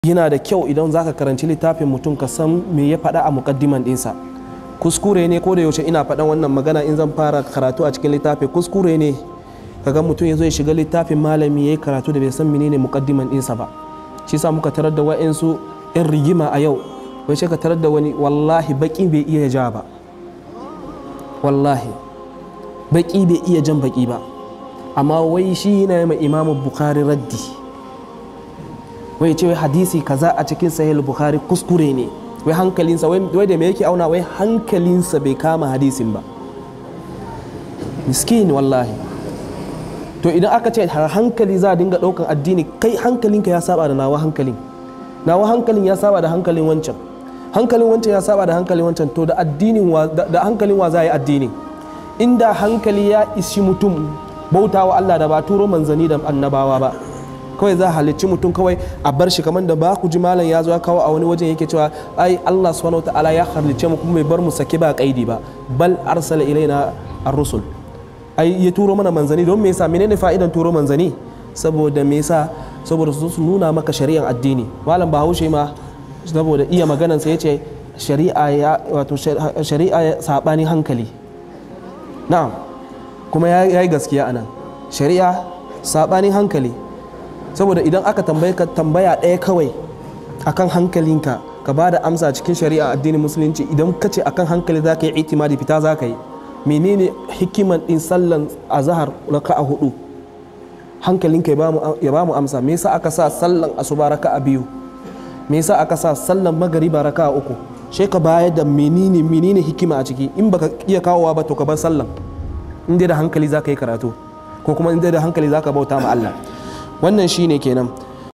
yana da kyau idan zaka karanci littafin mutum ka san me ya faɗa a muƙaddiman ɗinsa kuskure ne ko da yaushe ina faɗan wannan magana in zan fara karatu a cikin littafi kuskure ne kaga mutum ya zo ya shiga littafin malami ya yi karatu da bai san menene muƙaddiman ɗinsa ba shi sa muka tarar da wa'insu 'yan rigima a yau wai ka tarar da wani wallahi baki bai iya ja ba wallahi baki bai iya jan baki ba amma wai shi yana yi imamu bukhari raddi wai ce wai hadisi kaza a cikin sahih bukhari kuskure ne wai hankalinsa wai da me yake auna wai hankalinsa bai kama hadisin ba miskin wallahi to idan aka ce hankali za a dinga ɗaukan addini kai hankalinka ya saba da nawa hankalin nawa hankalin ya saba da hankalin wancan hankalin wancan ya saba da hankalin wancan to da addinin da hankalin wa za a yi addini inda hankali ya ishi mutum bautawa Allah da ba turo manzani da annabawa ba kawai za a halicci mutum kawai a bar shi kamar da ba ku ji malam ya zo ya kawo a wani wajen yake cewa ai Allah subhanahu wataala ya halicce mu kuma bai bar mu sake ba kaidi ba bal arsala ilaina ar-rusul ai ya turo mana manzani don me yasa menene fa'idan turo manzani saboda me yasa saboda su nuna maka shari'ar addini malam bahaushe ma saboda iya maganansa ya ce shari'a ya wato shari'a saɓani hankali na'am kuma ya yi gaskiya anan shari'a saɓanin hankali saboda idan aka tambaye ka tambaya ɗaya kawai akan hankalinka ka ba da amsa cikin shari'a addinin musulunci idan ka ce akan hankali za ka yi itimadi fita za ka yi menene hikiman ɗin sallan azahar raka a hudu hankalinka ya ba mu amsa me yasa aka sa sallan asuba raka a biyu me yasa aka sa sallan magariba raka a uku sai ka bayar da menene menene hikima a ciki in baka iya kawowa ba to ka bar sallan in dai da hankali za ka yi karatu ko kuma in dai da hankali za ka bauta ma Allah wannan shine kenan